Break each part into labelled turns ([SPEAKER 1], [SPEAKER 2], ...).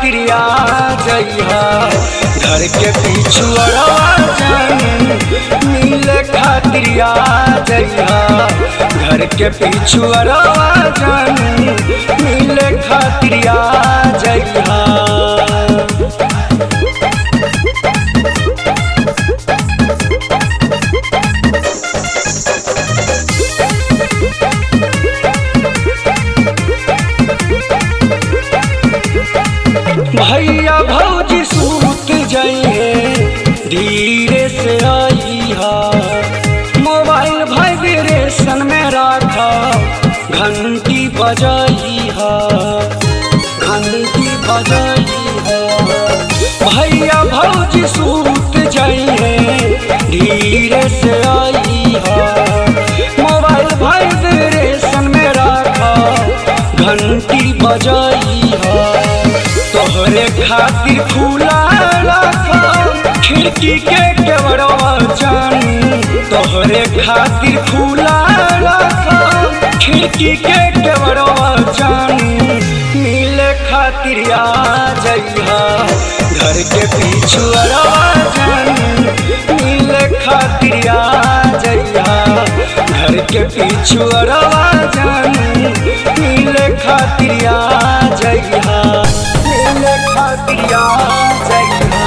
[SPEAKER 1] खातिर आ जइहा घर के पीछू जान मिले खातिर आ जइहा घर के पीछू जान मिले खातिर आ जइहा भैया भौजी सूत जाइए धीरे से आई हा मोबाइल वाइब्रेशन में रखा घंटी बजाई हा घंटी बजाई हा भैया भौजी सूत जाइए धीरे से आई हा मोबाइल वाइब्रेशन में रखा घंटी बजाई हा तोहरे खातिर खुला रखा खिड़की के केवड़वा जान तोहरे खातिर खुला रखा खिड़की के केवड़वा जान मिले खातिर आ जइहा घर के पीछू जान मिले खातिर आ जइहा घर के पीछू जान मिले खातिर आ जइहा मिले खातिर आ जइहा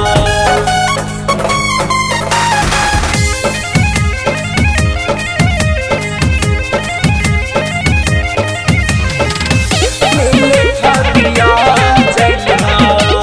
[SPEAKER 1] मिले खातिर आ जइहा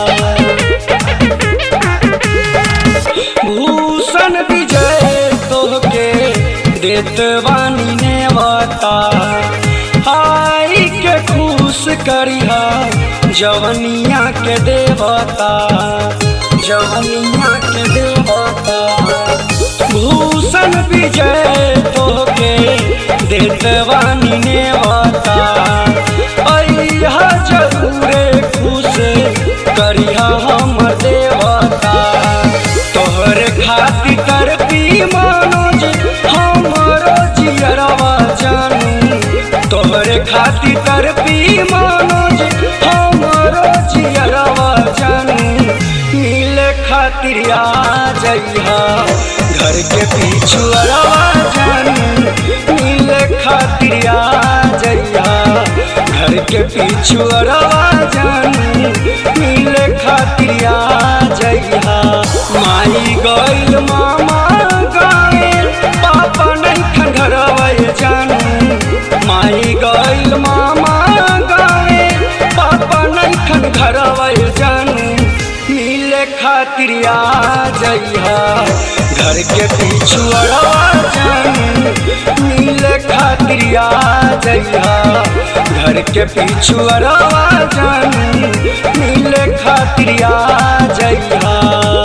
[SPEAKER 1] भूषण विजय तोहके देत बानी ने बता आई के खुश करिहा जवनिया के देवता जवनिया के देवता भूषण विजय तोहके देत बानी ने बता अइहा जरूरे खुश करिहा हमर देवता तोहर खातिर करपी मनोज हमरो जियरवा जानू तोहर खातिर करपी मनोज हमरो जियरवा जानू मिले खातिर आ जइहा घर के पीछू जानू मिले खातिर आ जइहा घर के पीछू जानू मिले खातिर आ जइहा माई गइल मामा गइल पापा नहीं खंडरवै जानू माई गइल मामा गइल पापा नहीं खंडरवै जानू मिले खातिर आ जइहा घर के पीछू जानू मिले खातिर आ जइहा घर के पीछू जानू मिले खातिर आ जइहा